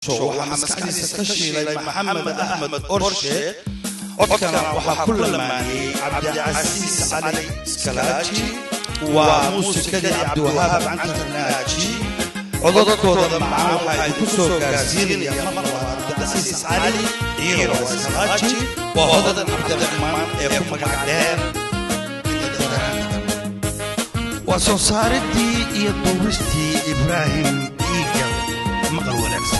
waxaa maskaxdiisa ka shiilay maxamed axmed orshe codkana waxaa ku lamaaniyey cabdicasiis cali iskalaaji waa muusikadii cabdiwahaab cantarnaaji codadkooda macaan waxaa idinku soo gaarsiinaya mar labaad cabdicasiis cali iyo iskalaaji waa hodan cabdiraxmaan ee ku magac dheer waa soo saaridii iyo duubistii ibraahim iigal maqal wanaagsan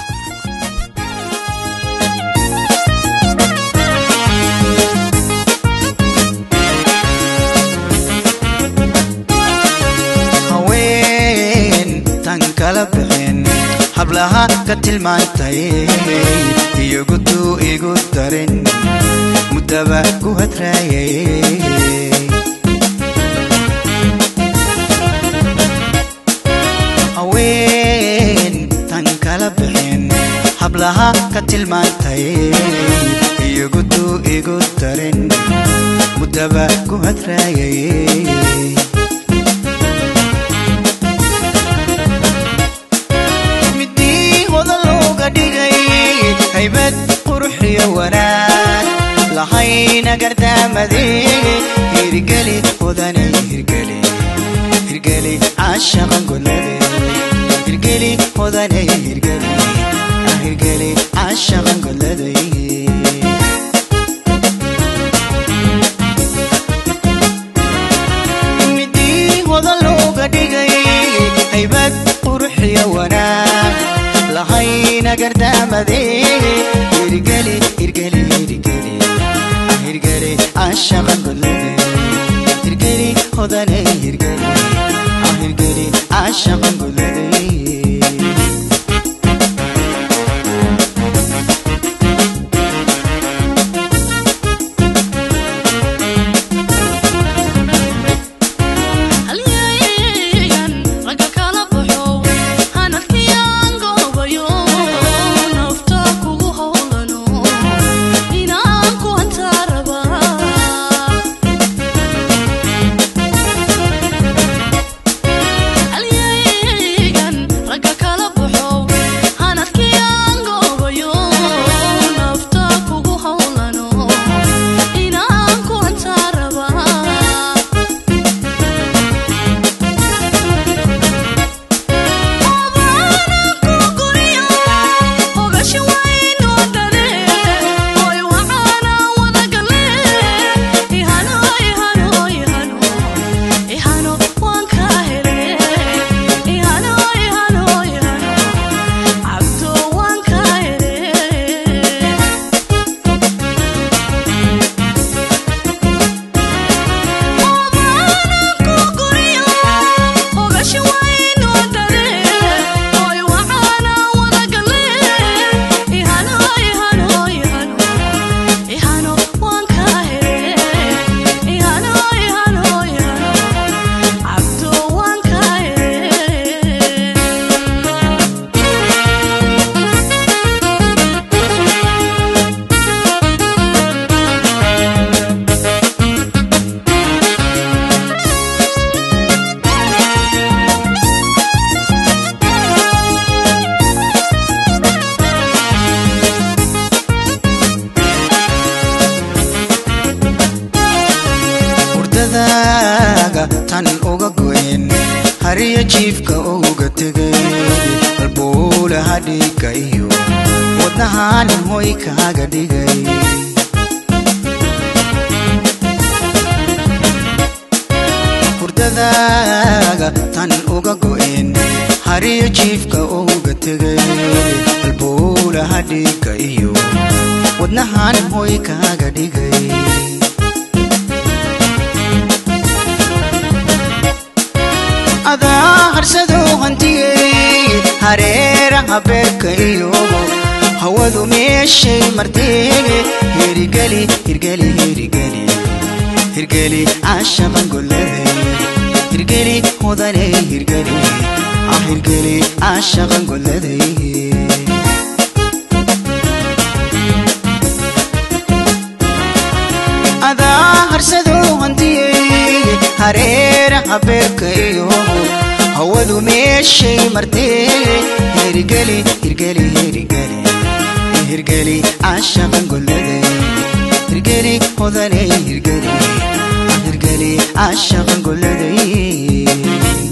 haweentan kala bixin hablaha ka tilmaantay iyogudu igu darin muddaba ku hadraayay haweentan kala bixin hablaha ka tilmaantay iyogudu igu darin muddaba ku hadraayay midii hodan looga dhigay haybad quruxiyo wanaag lahayna gardaamadeege hirgeli hodane hirgeli hirgeli caashaqan godlade hirgeli hodane hirgeli hirgeli caashaqan godlade midii hodan looga dhigay haybad quruxiyo wanaag lahayna gardaamadeege hirgeli hirgeli hirgeli hirgeli caashaqan godlade hirgeli hodane hirgeli hirgeli caashaqan godlade halyeeyan ragga kala baxo hanadkiyaan goobayo nafta kugu howlano inaan ku hantaa rabaa halyeeyan ragga kala baxo hanadkiyaan goobayo nafta kugu howlano inaan ku hantaa rabaa hurdadaaga tan uga goyn hariyo jiifka uga tegay halbuulaha dhiigga iyo wadnahanin hoy kaaga dhigay hurdadaaga tan uga goyn hariyo jiifka uga tegay halbuulaha dhiigga iyo wadnahanin hoy kaaga dhigay adaa harsaduu hantiyey hareeraha beerka iyo hawadu meeshay marteege hirgeli hirgeli hirgeli hirgeli caashaqan gollade hirgeli hodane hirgeli ah hirgeli caashaqan gollade adaa harsaduu hantiyey hareeraha beerka iyo hawadu meeshay martee hirgeli hirgeli hirgeli hirgeli caashaqan golladay hirgeli hodanay hirgeli hirgeli caashaqan golladay